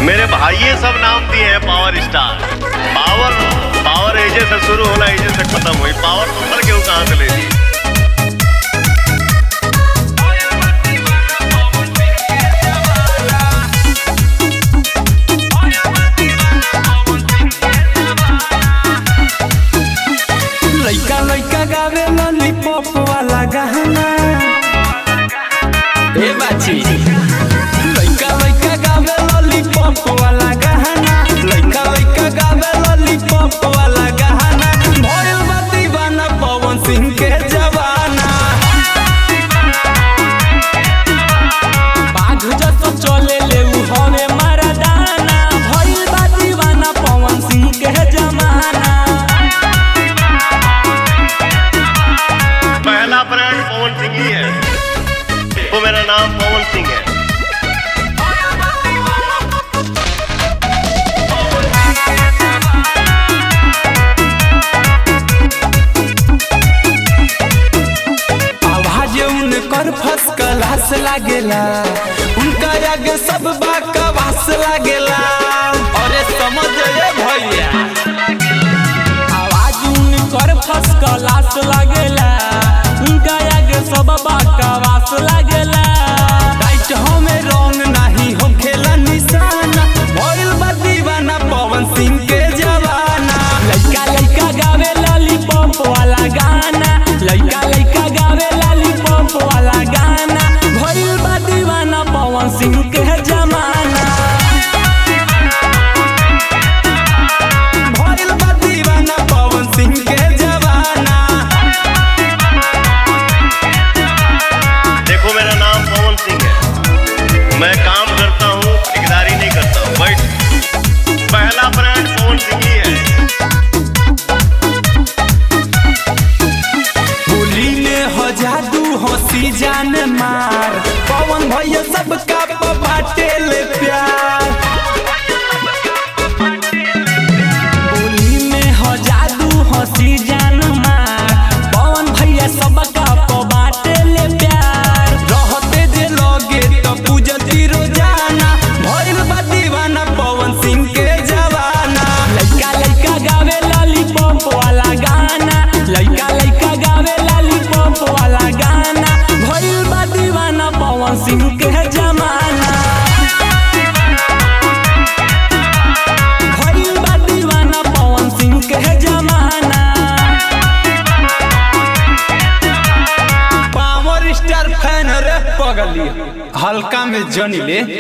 मेरे भाइये सब नाम दिए हैं पावर स्टार पावर पावर एजे से शुरू होला एजे से खत्म हुई पावर नंबर के कहाँ से ले ली लइका लइका गावे लॉलीपॉप वाला गाना ए बाची लइका लइका गावे लॉलीपॉप वाला गाना लइका लइका गावे लॉलीपॉप वाला गाना भइल बा दीवाना पवन सिंह के जवाना बाघ जसो चले ले उ हवे मरदाना भइल बा दीवाना पवन सिंह के जमाना पहला ब्रांड पवन सिंह ही है वो मेरा नाम पवन सिंह है आवाज उनकर फस क्लास लागेला उनका आगे सब बाकवास लागेला अरे समझ ये भैया आवाज उनकर फस क्लास लागेला उनका आगे सब बाकवास लागेला टाइट हमें रंग नहीं हम खेला निशाना भइल बा दीवाना पवन सिंह के जवाना लइका लइका गावे लॉलीपॉप वाला गाना लइका लइका गावे लॉलीपॉप वाला गाना भइल बा दीवाना पवन सिंह के जमाना भइल बा दीवाना पवन सिंह के जवाना देखो मेरा नाम पवन सिंह है मैं काम करता हूँ ठेकेदारी नहीं करता हूँ बट पहला ब्रांड पवन सिंह ही है होली में हो जादू हंसी जान मार पवन भैया सबका बाटे ले प्यार होली में हो जादू हंसी जान मार पवन भैया सबका बाटे ले प्यार रहते जे लगे तो पूजती रोजाना भइल बा दीवाना पवन सिंह के जवाना लइका लइका गावे लॉलीपॉप वाला गाना लइका लइका गावे लॉलीपॉप वाला गाना भइल बा दीवाना पवन सिंह के जमाना भइल बा दीवाना पवन सिंह के जमाना पावर स्टार फैन रे पगली हल्का में जनी ले